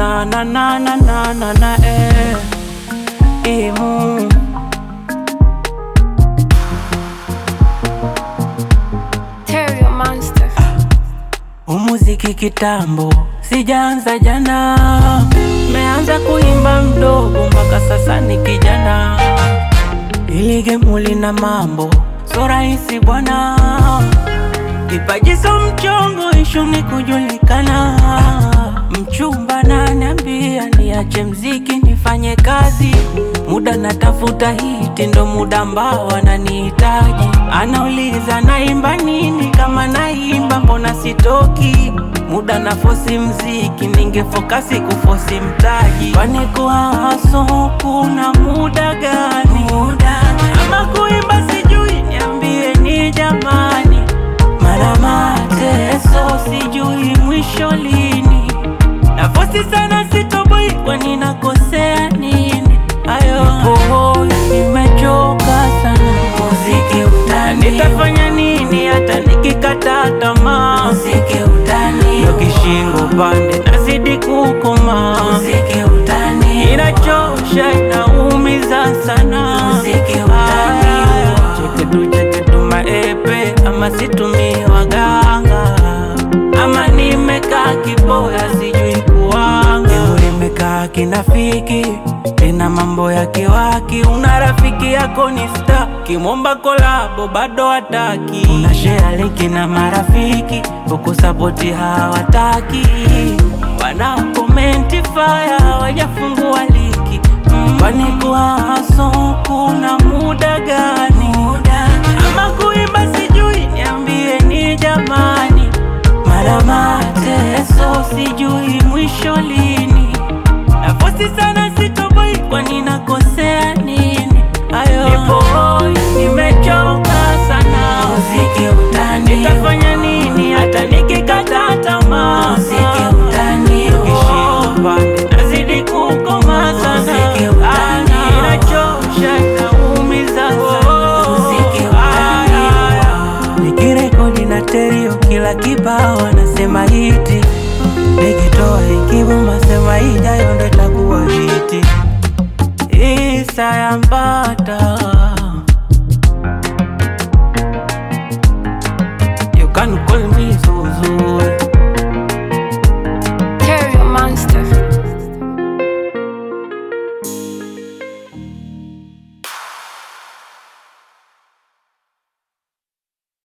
na na na na na na na eh imu Terrio Monster. umuziki kitambo sijaanza jana, meanza kuimba mdogo mpaka sasa ni kijana. Ili gemu lina mambo so rahisi bwana, kipaji so mchongo, ishu ni kujulikana. Mchumba naniambia niache mziki nifanye kazi, muda natafuta hiti, ndo muda ambao ananihitaji. Anauliza naimba nini, kama naimba mbona sitoki muda na fosi mziki, ningefokasi kufosi mtaji. Kwani kuwa haso kuna muda gani? Ama kuimba sijui, niambie ni jamani, mara mateso sijui mwisho lini, nafosi sana sitoboi, kwani nakosea nini? Ayo oh, nimechoka sana muziki utani, nitafanya nini hata nikikata tamaa? Muziki utani, ndo kishingo pande nazidi kukoma. Muziki utani, inachosha inaumiza sana. Muziki utani, cheketu cheketu maepe ama situmii waganga ama nimekaa kiboya sijui kuwanga Leo nimekaa kinafiki tena mambo ya kiwaki una rafiki yako ni sta kimomba kolabo bado hataki una share linki na marafiki huku sapoti hawataki wana komenti faya hawajafungua liki mm. kwani kuwa haso kuna muda gani ama kuimba sijui niambie ni jamani mara mateso sijui mwisho lini nafosi sana sitoboi kwani nakosea nini ayo nipo hoi nimechoka sana muziki utani nitafanya nini hata nikikata tamaa muziki utani kishingo pande nazidi kukoma sana muziki utani inachosha inaumiza sana muziki utani nikirekodi na terio kila kibao anasema hiti nikitoa ikivuma sema ijayo ndo itakuwa hiti isa ya mbata you can call